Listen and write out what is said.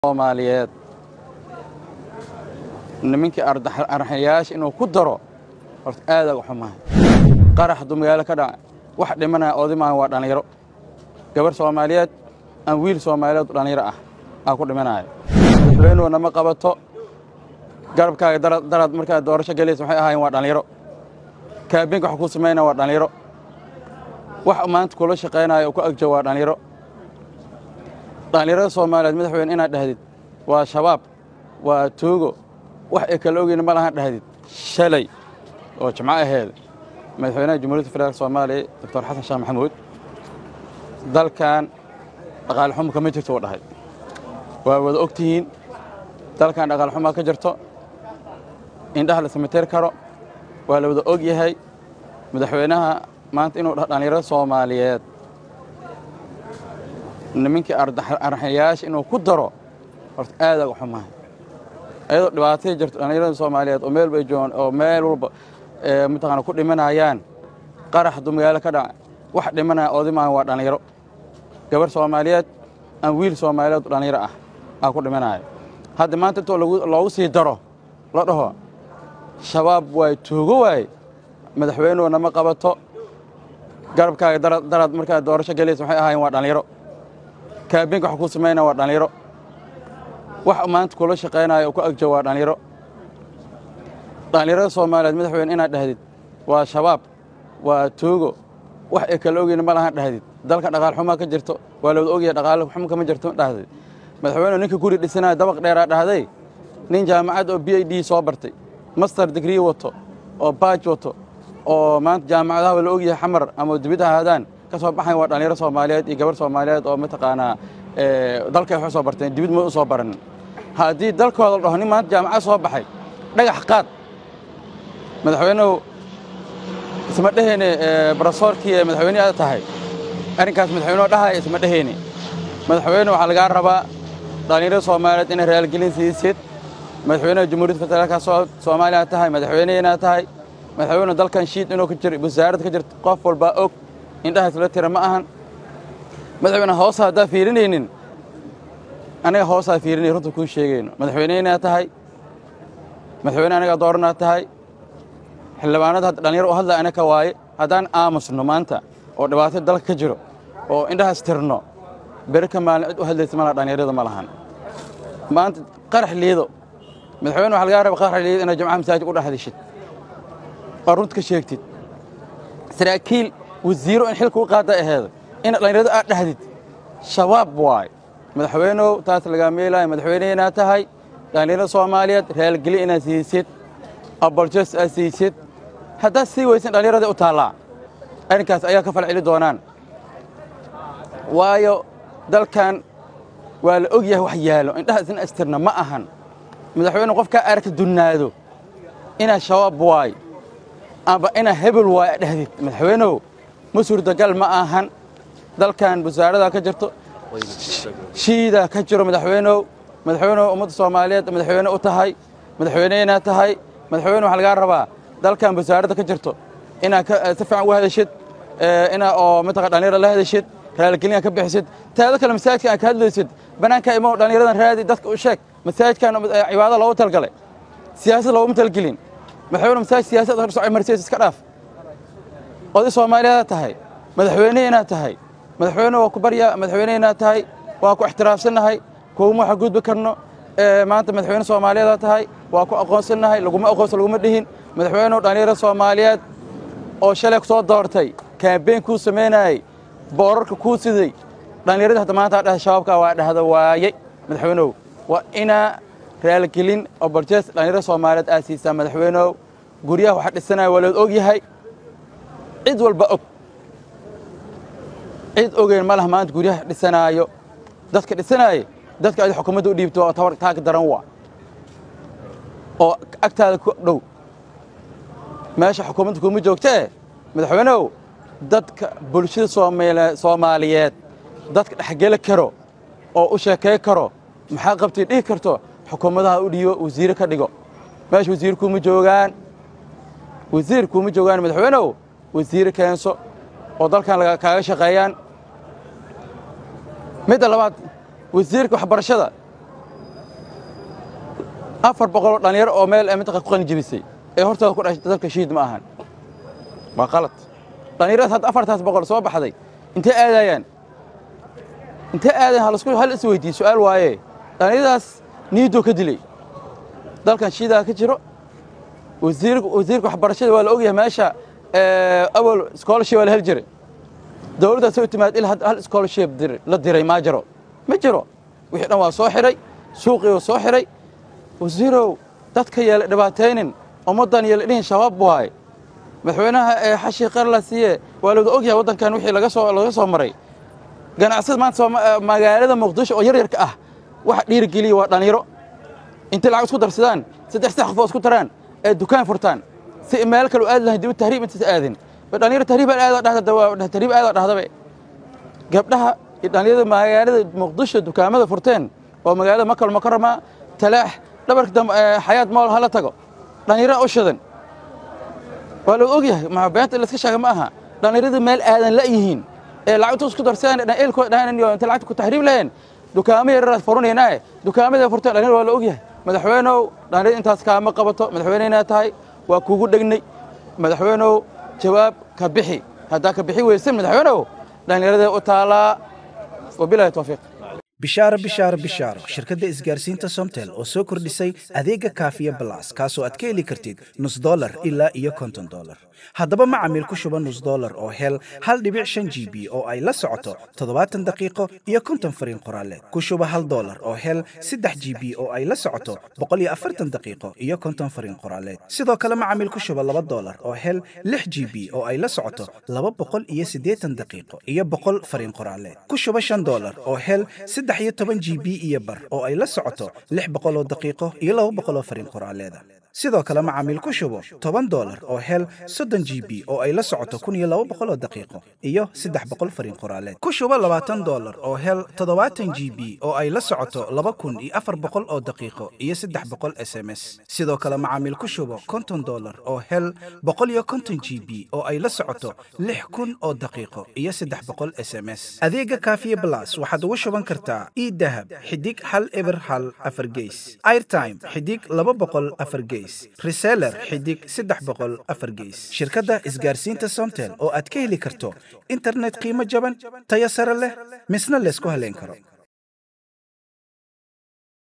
soomaaliyeed nimankii arxayaasha inuu ku daro horta aada uga xumahay qarax hadduu magaalo ka dhaca wax dhimanaya oodimaan waa dhallinyaro gabar soomaaliyeed aan wiil soomaaliyeed dhallinyaro ah aa ku dhimanaya madaxweynuhu nama qabato garabkaaga darad markaad doorasho gelaysa waxay ahaayeen waa dhallinyaro kaabinka wax kuu samaynaya waa dhallinyaro wax maanta kula shaqaynaya oo ku agjo waa dhallinyaro dhallinyarada soomaaliyeed madaxweyne inaad dhahdid waa shabaab waa tuugo wax ay kala ogeyna ma lahaan dhahdid shalay oo jimco aheed madaxweynaha jamhuuriyadda federaalk soomaaliya doctor xasan sheekh maxamuud dalkan dhaqaale xumo kama jirto uu dhahay waa wada og tihiin dalkan dhaqaale xumaa ka jirto indhaha la samatir karo waa la wada og yahay madaxweynaha maanta inuu dhaho dhallinyarada soomaaliyeed nimankii arxayaasha inuu ku daro horta aada uga xumahay ayadoo dhibaatay jirto dhallinyarada soomaaliyeed oo meel bay joogaan oo meel walba mataqaana ku dhimanayaan qarax hadduu magaalo ka dhaca wax dhimanaya oodimaan waa dhallinyaro gabar soomaaliyeed aan wiil soomaaliyeed dhallinyaro ah aa ku dhimanaya hadda maanta intoo loogu sii daro la dhaho shabaab waay tuugo waaye madaxweynuhu nama qabato garabkaaga darad markaad doorasho gelaysa waxay ahaayeen waa dhallinyaro kaabinka wax kuu samaynaya waa dhallinyaro wax maanta kula shaqaynaya oo ku agjo waa dhallinyaro dhallinyarada soomaaliyeed madaxweyne inaad dhahdid waa shabaab waa tuugo wax ay kala ogeyna ma lahaan dhahdid dalka dhaqaal xumaa ka jirto waa la wada ogyahay dhaqaale xumo kama jirto dhahdid madaxweynuhu ninka guri dhisanaya dabaq dheeraa dhahday nin jaamacad oo b i d soo bartay master degree wato oo baaj wato oo maanta jaamacadaha la ogyahay xamar ama dibid ahaadaan ka soo baxayn waa dhallinyaro soomaaliyeed iyo gabar soomaaliyeed oo mataqaanaa dalkay wax u soo barteen dibid ma u soo baranin haddii dalkooda la dhaho nin maanta jaamacad soo baxay dhagax qaad madaxweynuhu isma dheheyne barasoorkii ee madaxweyne aad tahay arrinkaas madaxweynuhu dhahaya isma dheheyne madaxweyne waxaa lagaa rabaa dhallinyarada soomaaliyeed inay raalgelin siisid madaxweynaha jamhuuriyadda federaalka soomaaliya tahay madaxweyne inaad tahay madaxweyne dalkan shiid inuu ka jiro wasaaradda ka jirto qof walbaa og indhahaas la tira ma ahan madaxweyne hoosa haddaa fiirinaynin anaga hoosaa fiirinay runta kuu sheegayno madaxweyne inaad tahay madaxweyne anagaa dooranaad tahay xildhibaanada hadda dhallinyaro u hadlaya anaka waaye haddaan aamusno maanta oo dhibaato dalka ka jiro oo indhahaas tirno beri ka maalin cid u hadlaysa malaha dhallinyarada ma lahan maanta qarax liido madaxweyne waxa lagaa raba qarax liido inaad jamcaha masaajid u dhexdishid oo runta ka sheegtid saraakiil wasiiro in xilka u qaada aheeda in dhallinyarada aad dhahdid shabaab waay madaxweynow taas lagaa meelaayo madaxweyne inaad tahay dhallinyarada soomaaliyeed raalgeli inaad siisid aboljes aad siisid haddaad sii weysan dhallinyarada u taallaa arrinkaas ayaa ka falceli doonaan waayo dalkan waa la og yahay wax yaalo indhahaas in astirna ma ahan madaxweyne qofkaa aragta dunnaado inaad shabaab waay amba inaa hebel waay a dhahdid madaxweynow ma suurtagal ma ahan dalkan wasaaradaa ka jirto shiidaa ka jiro madaxweynow madaxweynehu ummadda soomaaliyeed madaxweyne u tahay madaxweyne inaad tahay madaxweyne waxaa lagaa rabaa dalkan wasaaradda ka jirto inaad si fiican uga hadashid inaa oo mataqa dhallinyara la hadashid raalgelina ka bixisid taado kale masaajidka aad ka hadlaysid bannaanka imow dhallinyaradan raadi dadka u sheeg masaajidkan cibaado loogu talgalay siyaasad looguma talgelin madaxweyne masaajid siyaasad horsoco marsiis iska dhaaf oday soomaaliyeed tahay madaxweyne inaad tahay madaxweyne waa ku barya madaxweyne inaad tahay waa ku ixtiraafsannahay kuwuma waxa gudbi karno maanta madaxweyne soomaaliyeedaa tahay waa ku aqoonsannahay laguma aqoonsan laguma dhihin madaxweynehu dhallinyaro soomaaliyeed oo shalay ku soo doortay kaambeyn kuu samaynayey boorarka kuu siday dhallinyarada hadda maanta dhaha shabaabka waa dhahda waayey madaxweynehu waa inaa raalgelin oo barjees dhallinyarada soomaaliyeed aad siisaa madaxweynehu guryaha waxa dhisanaya waa lood og yahay cid walba og cid ogeyn ma laha maanta guryaha dhisanaayo dadka dhisanaaye dadka adi xukuumadda u dhiibto waa tabar taag daran waa oo agtaada ku dhow meesha xukuumadda kuma joogtee madaxweynehu dadka bulshada soomaaliyeed dadka dhexgeli karo oo u sheekay karo maxaa qabtay dhihi karto xukuumadaha u dhiibo wasiire ka dhigo meesha wasiir kuma joogaan wasiir kuma joogaan madaxweynehu wasiire keenso oo dalkan kaaga shaqeeyaan midda labaad wasiirka waxbarashada afar boqoloo dhallinyaro oo meel mintaqa ku qalinjebisay ee hortooda ku dhashay dalka shiid ma ahan waa qalad dhallinyaradaas hadda afartaas boqol soo baxday intee aadayaan intee aadayan halasku hal is weydiiye su'aal waaye dhallinyaradaas niidoo ka dilay dalkan shiidaa ka jiro wasiirka wasiirka waxbarashada waa la ogyahay meesha awal scholarship waa la heli jiray dowladdaas u timaad il hal scholarship la diray maa jiro ma jiro wixii dhan waa soo xidhay suuqii soo xidhay wasiirow dadka yeela dhibaataynin ummaddan yeela dhihin shabaab waaye madaxweynaha ee xashi qarla siiye waa lawada ogyahay waddankan wixii laga soo laga soo maray ganacsada maanta magaalada muqdisho oo yaryarka ah waxa dhiirigeliya waa dhallinyaro intay lacag isku darsadaan saddex saddex qofoo isku taraan ee dukaan furtaan si meel kale u aadi lahayn dib tahriib intaas aadin dhalinyaro tahriib aada dhahda tahriib aada dhahdabe gabdhaha iyo dhalinyarada magaalada muqdisho dukaamada furteen oo magaalada makal mukarama talaax dhabarka dambe xayaad mool hala tago dhalinyaro u shidan waa la ogyahay ma beenta la iska sheega ma aha dhalinyarada meel aadan la yihiin ee lacagtu isku darsadaan eelkooda dhahanan iyo inta lacagta ku tahriib laheen dukaamo yararaad furanaynaaye dukaamada furteen dhalinyaro waa la ogyahay madaxweynow dhalinyarada intaas kaama qabato madaxweyneyna tahay waa kuugu dhegnay madaxweynow jawaab ka bixi haddaa ka bixi weysan madaxweynow dhallinyarada u taalaa wabilahi towfiiq bishaaro bishaaro bishaaro shirkadda isgaarsiinta somtel oo soo kordhisay adeega kaafiya balas kaasoo aad ka heli kartid nus dolar ilaa iyo konton dolar haddaba macamiil ku shuba nus dolar oo hel hal dhibic shan g b oo ay la socoto toddobaatan daqiiqo iyo konton fariin qoraaleed ku shuba hal dolar oo hel saddex g b oo ay la socoto boqol iyo afartan daqiiqo iyo konton fariin qoraaleed sidoo kale macamiil ku shuba laba dolar oo hel lix g b oo ay la socoto laba boqol iyo siddeetan daqiiqo iyo boqol fariin qoraaleed ku shuba shan dolar oo hel saddex iyo toban g b iyo bar oo ay la socoto lix boqol oo daqiiqo iyo laba boqol oo fariin qoraaleeda sidoo kale macaamiil ku shubo toban dolar oo hel soddon g b oo ay la socoto kun iyo laba boqol oo daqiiqo iyo saddex boqol fariin qoraaleed ku shubo labaatan dolar oo hel toddobaatan g b oo ay la socoto laba kun iyo afar boqol oo daqiiqo iyo saddex boqol s m s sidoo kale macaamiil ku shubo konton dolar oo hel boqol iyo konton g b oo ay la socoto lix kun oo daqiiqo iyo saddex boqol s m s adeega kaafiye blas waxaad ugu shuban kartaa idahab xidig hal eber hal afar geys airtime xidig laba boqol afar geys reseller xidig saddex boqol afar geys shirkadda isgaarsiinta somtel oo aad ka heli karto internet qiimo jaban tayo sare leh misna laysku haleyn karo